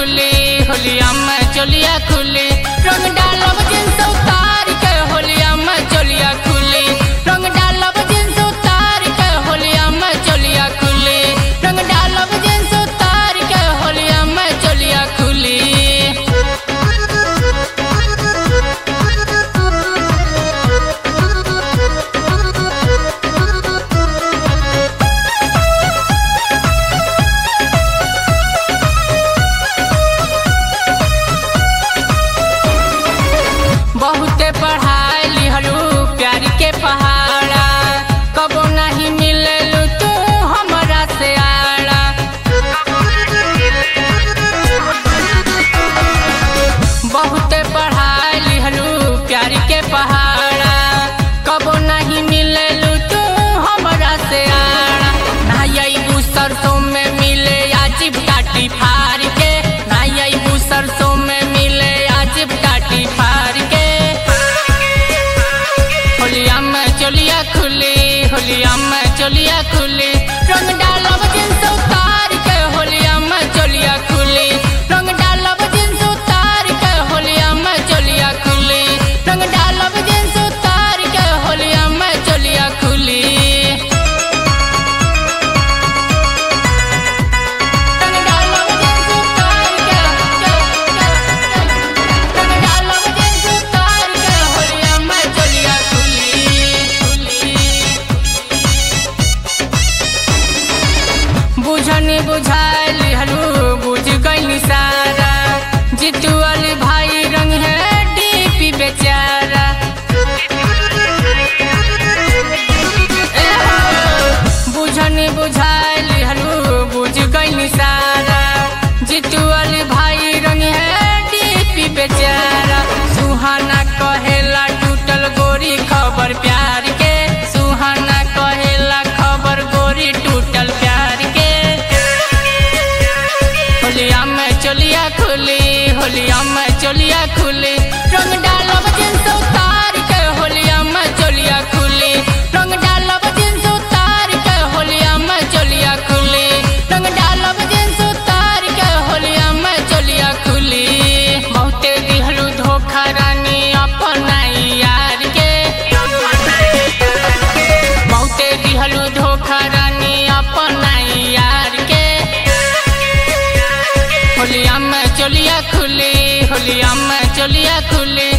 खुली होलिया में चोलिया खुली रंग डालब जिन्स उतार के होलिया में चोलिया खुली रंग डालब जिन्स उतार के होलिया में चोलिया खुली रंग डालब जिन्स उतार के होलिया में चोलिया खुली बहुते पढ़ाई लिहलू प्यार के पहाड़ा कबो नहीं मिललू तू हमरा से आड़ा बहुते पढ़ाई लिहलू प्यार के पहाड़ा कबो नहीं मिललू तू हमरा से आड़ा नाई सरसों में मिले अजीब काटी फार के नाई सरसों में मिले अजीब काटी फार के होलिया में चोलिया खुली होलिया में चोलिया खुली रंग डालब जिन्स उतार के होलिया में चोलिया खुली रंग डालब जिन्स उतार के होलिया में चोलिया खुली रंग डालब जिन्स उतार के होलिया में चोलिया खुली रंग डालब जिन्स उतार के रंग डालब जिन्स उतार के होलिया में चोलिया खुली बुझनी बुझाइल हलू बुझ गई सारा जितू वाली भाई रंग है डीपी बेचारा ए हो, बुझनी बुझाइल हलू बुझ गई सारा जितू वाली भाई रंग है डीपी बेचारा सुहाना कहेला टूटल गोरी खबर प्यार के सुहाना कहेला खबर गोरी टूटल प्यार के होलिया में चोलिया खुली होलिया में चोलिया खुली रंग डालब जिन्स उतार के होलिया में चोलिया खुली रंग डालब जिन्स उतार के होलिया में चोलिया खुली रंग डालब जिन्स उतार के होलिया में चोलिया खुली बहुते दिहलू धोखा रानी अपना यार के बहुते दिहलू धोखा रानी अपना यार के होलिया में चोलिया खुली होलिया में चोलिया खुली